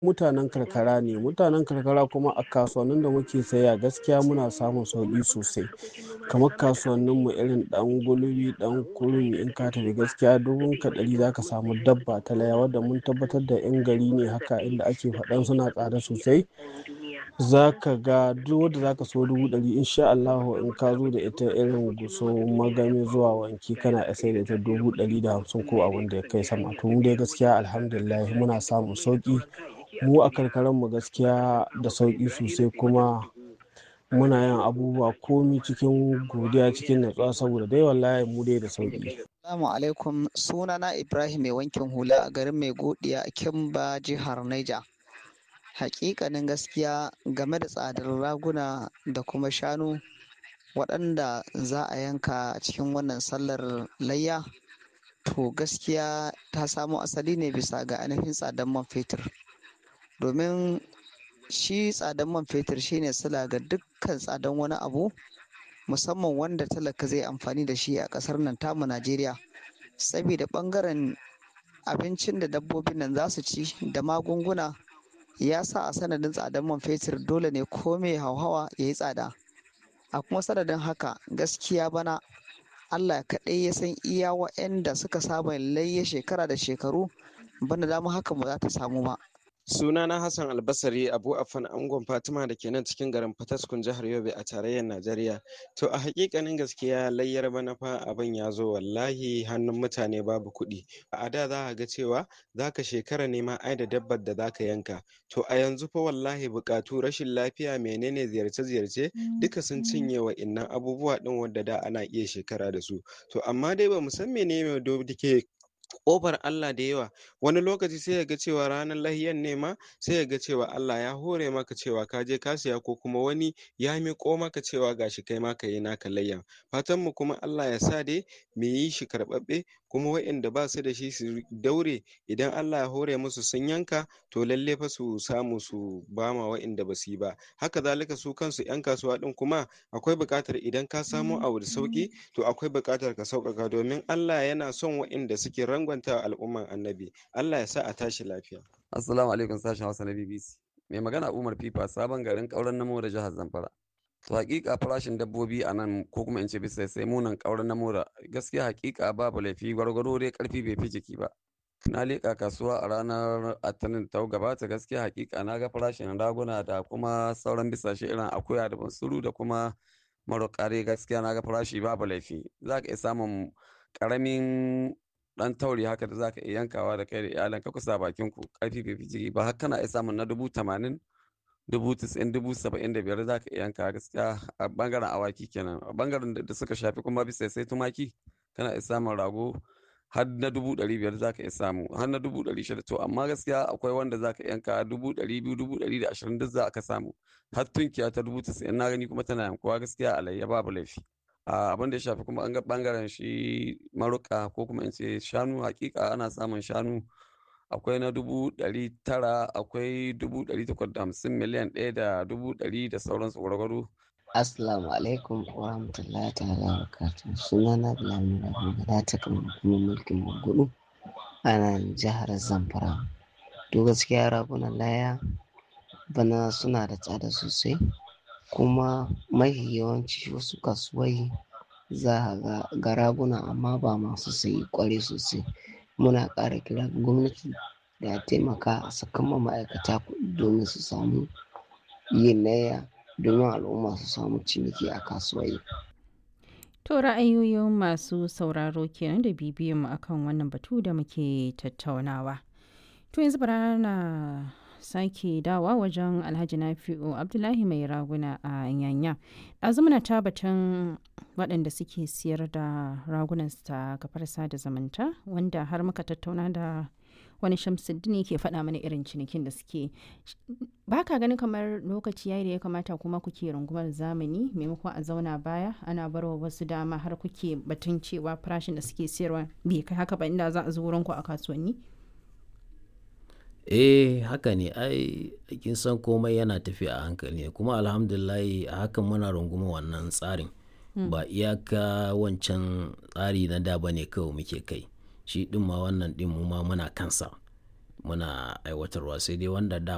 mutanen karkara ne mutanen karkara kuma a kasuwannin da muke sayayya gaskiya muna samun sauƙi sosai kamar kasuwannin mu irin ɗan gulbi ɗan kurmi in ka tafi gaskiya dubun ka ɗari zaka samu dabba ta layya wadda mun tabbatar da ƴan gari ne haka inda ake faɗan suna tsada sosai zaka ga duk wadda zaka so dubu ɗari in sha Allahu in ka zo da ita irin guso magami zuwa wanki kana iya sai da ita dubu ɗari da hamsin ko abin da ya kai sama to mu dai gaskiya alhamdulillah muna samun sauƙi mu a karkaran mu gaskiya da sauƙi sosai kuma muna yin abubuwa komi cikin godiya cikin natsuwa saboda dai wallahi mu dai da sauƙi. Assalamu alaikum sunana Ibrahim mai wankin hula a garin mai godiya a Kimba jihar Niger. Hakikanin gaskiya game da tsadar raguna da kuma shanu waɗanda za a yanka cikin wannan sallar layya to gaskiya ta samo asali ne bisa ga ainihin tsadar man fetur domin shi tsadar man fetur shine sila ga dukkan tsadar wani abu musamman wanda talaka zai amfani da shi a ƙasar nan tamu najeriya saboda ɓangaren abincin da dabbobin nan za su ci da magunguna ya sa a sanadin tsadar man fetur dole ne ko mai hauhawa ya yi tsada a kuma sanadin haka gaskiya bana allah kaɗai ya san iya wa'anda suka saba layya shekara da shekaru bana dama haka ba za ta samu ba sunana hassan albasari abu afan angon fatima da ke nan cikin garin fataskun jihar yobe a tarayyar najeriya to a hakikanin gaskiya layyar bana fa abin ya zo wallahi hannun mutane babu kuɗi a da za ka ga cewa za ka shekara nema ai da dabbar da za ka yanka to a yanzu fa wallahi buƙatu rashin lafiya menene ziyarce-ziyarce duka sun cinye wa innan abubuwa ɗin wadda da ana iya shekara da su to amma dai ba mu san menene da ke ƙofar Allah da yawa wani lokaci sai ya ga cewa ranar lahiyan ne ma sai ya ga cewa Allah ya hore maka cewa ka je ka siya ko kuma wani ya miƙo maka cewa gashi kai ma ka yi naka layyan fatan mu kuma Allah ya sa dai mu yi shi karɓaɓɓe kuma waɗanda ba su da shi su daure idan Allah ya hore musu sun yanka to lalle fa su samu su bama waɗanda ba su yi ba haka zalika su kansu 'yan kasuwa ɗin kuma akwai buƙatar idan ka samo abu da sauƙi to akwai buƙatar ka sauƙaƙa domin Allah yana son waɗanda suke rangwanta al'umman annabi Allah ya sa a tashi lafiya assalamu alaikum sashen hausa na bbc mai magana umar fifa sabon garin ƙauren namo da jihar zamfara to hakika farashin dabbobi a nan ko kuma in ce bisa sai munan ƙauren namo da gaskiya hakika babu laifi gwargwaro dai karfi bai fi jiki ba na leƙa kasuwa a ranar atanin ta gabata gaskiya hakika na ga farashin raguna da kuma sauran bisashe irin akuya da bansuru da kuma marokare gaskiya na ga farashi babu laifi za ka iya samun ƙaramin dan tauri haka da zaka iya yankawa da kai da iyalanka kusa bakin ku karfi bai fi ba haka kana iya samun na dubu tamanin dubu tisa'in dubu saba'in da biyar zaka iya yanka gaskiya a bangaren awaki kenan a bangaren da suka shafi kuma bisa sai tumaki kana iya samun rago har na dubu ɗari biyar zaka iya samu har na dubu ɗari shida to amma gaskiya akwai wanda zaka yanka dubu ɗari biyu dubu ɗari da ashirin duk za ka samu har tunkiya ta dubu tisa'in na gani kuma tana yankuwa gaskiya alayya babu laifi abin da ya shafi kuma an ga bangaren shi maruka ko kuma in ce shanu hakika ana samun shanu akwai na dubu ɗari tara akwai dubu ɗari takwas da hamsin miliyan ɗaya da dubu ɗari da sauransu gwargwaro Assalamu alaikum wa rahmatullahi ta'ala wa barakatuh sunana Bilal Murabi da ta kan hukumar mulkin Magudu a nan jihar Zamfara to gaskiya ragunan laya bana suna da tsada sosai kuma mafi yawanci wasu kasuwai za a ga raguna amma ba masu sayi kwarai sosai muna ƙara kira gwamnati da ya taimaka a sakan ma'aikata kuɗi domin su samu yin naya domin al'umma su samu ciniki a kasuwai. To ra'ayoyin masu sauraro kenan da bibiyan mu akan wannan batu da muke tattaunawa. To yanzu bara na sake dawa wajen alhaji nafi'u abdullahi mai raguna a yanya ɗazu muna ta batun waɗanda suke siyar da ragunan ta kafar sada zumunta wanda har muka tattauna da wani shamsuddin ke faɗa mana irin cinikin da suke ba ka ganin kamar lokaci yayi da ya kamata kuma kuke rungumar zamani maimakon a zauna baya ana barwa wasu dama har kuke batun cewa farashin da suke siyarwa bai kai haka ba inda za a zo wurin ku a kasuwanni eh haka ne ai kin san komai yana tafiya a hankali ne kuma alhamdulillahi a hakan muna runguma wannan tsarin ba iyaka wancan tsari na da bane kawai muke kai shi din ma wannan din mu ma muna kansa muna aiwatarwa sai dai wanda da